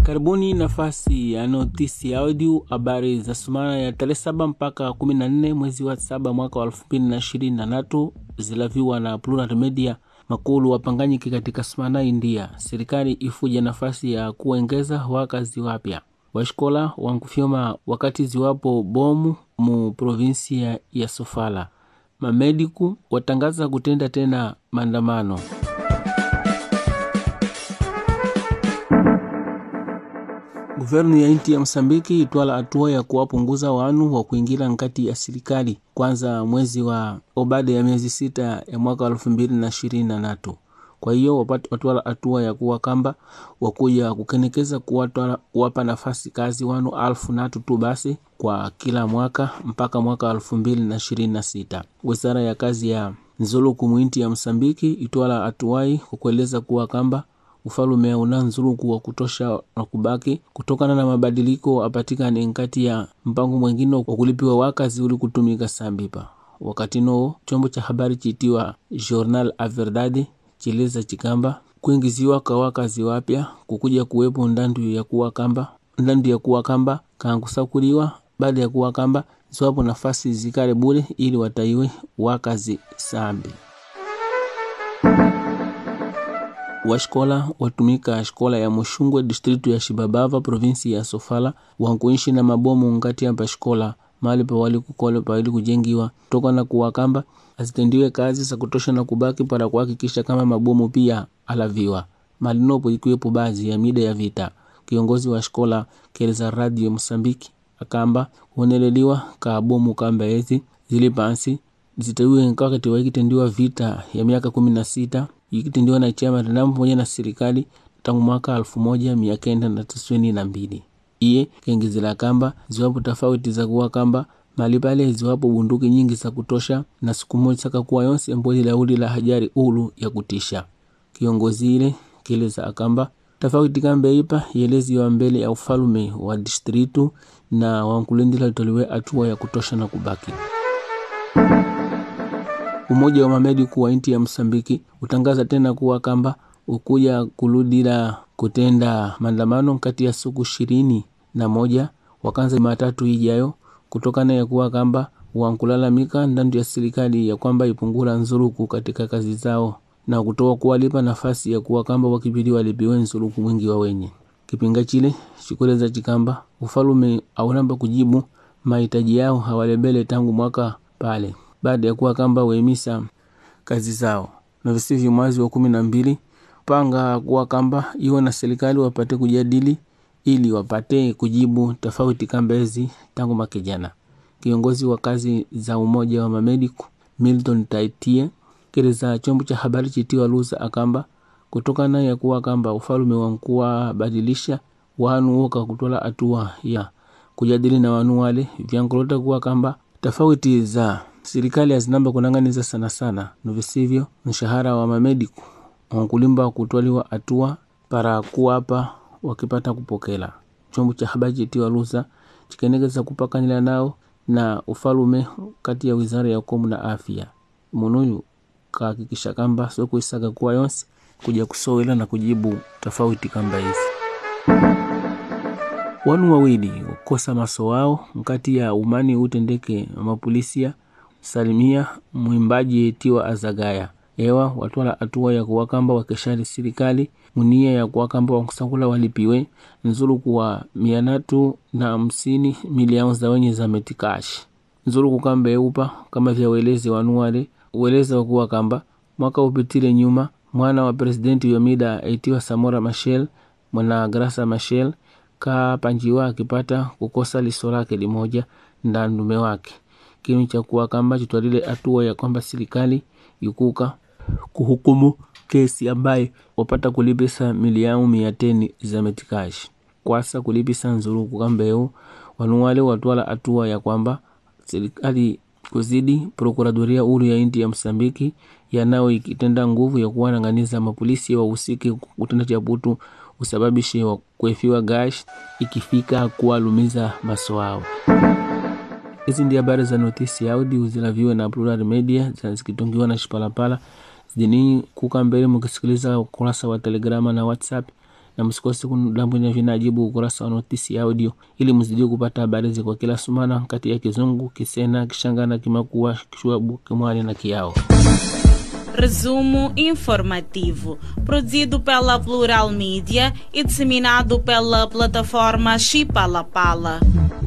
Karibuni nafasi ya notisi ya audio habari za sumana ya tarehe saba mpaka kumi na nne mwezi wa saba mwaka wa elfu mbili na ishirini na tatu zilaviwa na Plural Media makulu wapanganyiki katika sumana India. Serikali ifuja nafasi ya kuongeza wakazi wapya washikola wankufyoma wakati ziwapo bomu mu provinsia ya Sofala. Mamediku watangaza kutenda tena maandamano. Guvernu ya inti ya Msambiki itwala hatua ya kuwapunguza wanu wa kuingira nkati ya serikali kwanza mwezi wa obada ya miezi sita ya mwaka wa elfu mbili na ishirini na tatu. Kwa hiyo watwala hatua ya kuwa kamba wakuja kukenekeza kuwapa nafasi kazi wanu alfu natu tu basi kwa kila mwaka mpaka mwaka wa elfu mbili na ishirini na sita. Wizara ya kazi ya nzuluku mwinti ya Msambiki itwala hatuwai kwa kueleza kuwa kamba ufalume una nzuluku wa kutosha na kubaki kutokana na mabadiliko apatikane nkati ya mpango mwengine wa kulipiwa wakazi uli kutumika sambipa. Wakati noo chombo cha habari chitiwa Journal a Verdade chileza chikamba kuingiziwa kwa wakazi wapya kukuja kuwepo ndandu ya kuwa kamba ndandu ya kuwa kamba kangusakuliwa baada ya kuwa kamba ziwapo nafasi zikale bure ili wataiwe wakazi sambi washikola watumika shikola ya Mushungwe distritu ya Shibabava provinsi ya Sofala wankuishi na mabomu ngati ya pashikola mali pawali kukole pawali kujengiwa toka na kuwakamba azitendiwe kazi za kutosha na kubaki para kuhakikisha kama mabomu pia alaviwa malinopo ikiwepo baadhi ya mida ya vita. Kiongozi wa shikola keleza radio Msambiki akamba kuoneleliwa ka bomu kamba ezi zili pansi zitaiwe wakati waikitendiwa vita ya miaka kumi na sita ikitendiwa na chama tanamu pamoja na serikali tangu mwaka alfu moja mia kenda na tisini na mbili. Iye kengezela kamba ziwapo tofauti za kuwa kamba mali pale ziwapo bunduki nyingi za kutosha na siku moja saka kuwa yonse mbodi lauli la hajari ulu ya kutisha. Kiongozi ile keleza akamba tofauti kamba ipa yelezi wa mbele ya ufalume wa distritu na wankulindila tolewe hatua ya kutosha na kubaki Umoja wa mamediku wa inti ya Msambiki utangaza tena kuwa kamba ukuja kuludila kutenda maandamano kati ya siku ishirini na moja wakanza Jumatatu ijayo kutokana ya kuwa kamba wankulalamika ndandu ya serikali ya kwamba ipungula nzuruku katika kazi zao na kutoa kuwalipa nafasi ya kuwa kamba wakibidi walipiwe nzuruku mwingi wa wenye kipinga chile chikoleza chikamba ufalume aunamba kujibu mahitaji yao hawalebele tangu mwaka pale baada ya kuwa kamba wemisa kazi zao na visivyo mwezi wa kumi na mbili panga kuwa kamba iwe na serikali wapate kujadili ili wapate kujibu tofauti kamba hizi tangu makijana. Kiongozi wa kazi za umoja wa mamediku Milton Taitie keleza chombo cha habari chitiwa Luza akamba kutokana ya kuwa kamba ufalume wankuwa badilisha wanu woka kutola hatua ya kujadili na wanu wale vyankulota kuwa kamba tofauti za serikali azinamba kunang'aniza sana sana novisivyo mshahara wa mamediku wankulimba kutwaliwa hatua para kuwapa wakipata kupokela. Chombo cha habari chitiwa Lusa chikenekeza kupakanila nao na ufalume kati ya wizara ya ukomu na afya munuyu kahakikisha kamba sokuisaga kuwa yonse kuja kusowela na kujibu tofauti kamba hizi wanu wawili wakosa maso wao nkati ya umani utendeke mapolisia salimia mwimbaji etiwa azagaya ewa watwala hatua ya kuwakamba wakeshari serikali munia ya kuwakamba wakusakula walipiwe nzuluku wa mia natu na hamsini milioni za wenye za metikashi nzuluku kamba eupa kama vya welezi wanuwale ueleza wakuwa kamba mwaka upitile nyuma mwana wa presidenti yomida etiwa Samora Machel mwana Grasa Machel kapanjiwa akipata kukosa liso lake limoja nda ndume wake kinu cha kuwa kamba chitwalile hatua ya kwamba serikali ikuka kuhukumu kesi ambaye wapata kulipisa milioni mia teni za metikashi kwasa kulipisa nzuluku kambeu wanuwale watwala hatua ya kwamba serikali kuzidi prokuradoria uru ya inti ya Msambiki yanao ikitenda nguvu ya kuwanang'aniza mapolisi wahusiki kutenda chaputu usababishe wa kuefiwa gash ikifika kuwalumiza maso wao. Hizi ndi habari za notisi audio zilaviwe na Plural Media zikitungiwa na Shipalapala zidini kuka mbele mukisikiliza ukurasa wa Telegrama na WhatsApp na msikose kulambwina vinajibu ukurasa wa notisi audio ili mzidi kupata habari ziko kila sumana kati ya Kizungu, Kisena, Kishangana, Kimakua, Kishwabu, Kimwani na Kiao. Resumo informativo, produzido pela Plural Mídia e disseminado pela plataforma Chipalapala.